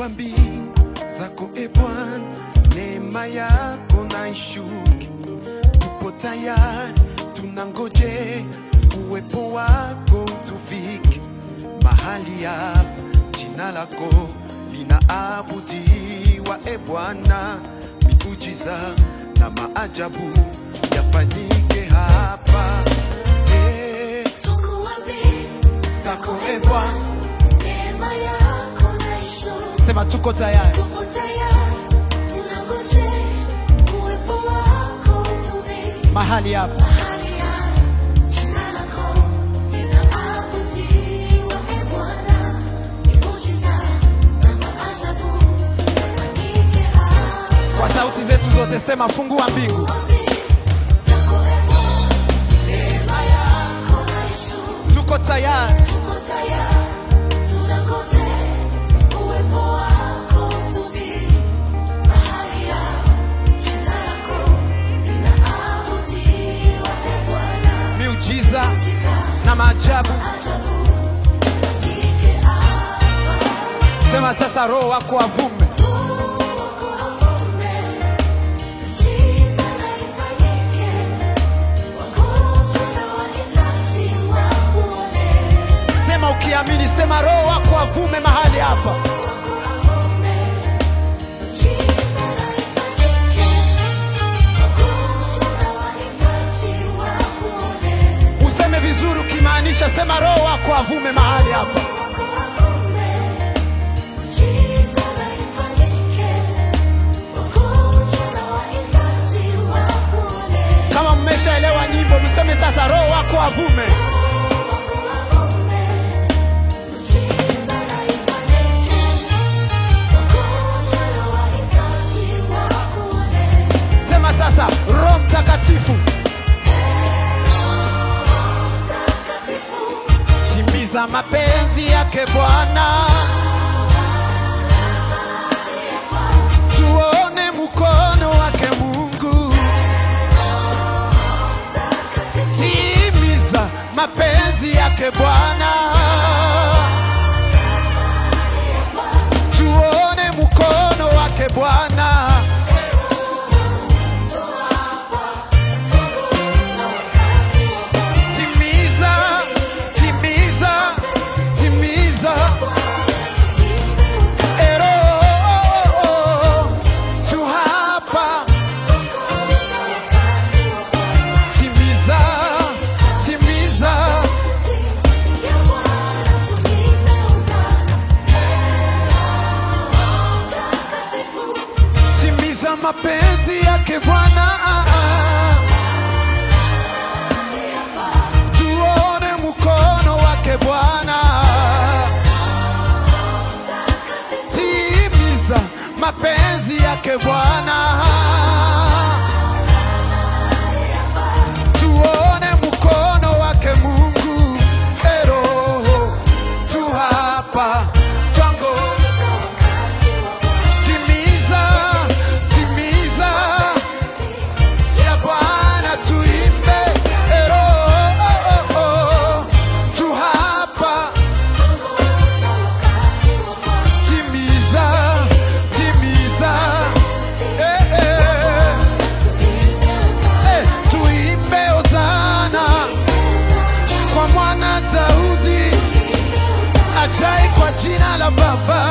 wa mbingu zako e Bwana, neema yako na ishuke. Tupo tayari, tunangoje uwepo wako utuvike mahali hapa, jina lako linaabudiwa e Bwana, miujiza na maajabu yafanyike hapa Eh, zako e Bwana, sema tuko tayari mahali hapa kwa sauti zetu zote, sema fungua mbingu, tuko tayari miujiza na maajabu. Sema sasa, Roho wako avume, sema ukiamini, sema Roho wako avume mahali hapa. Useme vizuri ukimaanisha, sema Roho wako avume mahali hapa. Kama mmeshaelewa nyimbo, mseme sasa, Roho wako avume. Sema sasa, Roho Mtakatifu, timiza mapenzi yake Bwana, tuone mkono wake Mungu, timiza mapenzi yake Bwana, tuone mkono wake Bwana. Timiza, timiza, timiza. Ero, tu hapa. Timiza, timiza. Timiza mapenzi yake Bwana. Tuone mkono wake Bwana. Timiza mapenzi yake Bwana. Tuone mkono wake Mungu. Ero, tu hapa. Twango. Timiza, timiza ya Bwana tuimbe. Ero, oh, oh, oh. Tu hapa. Timiza, timiza. Eh, eh. Eh, tuimbe Hosana kwa mwana Daudi, ajai kwa jina la Baba.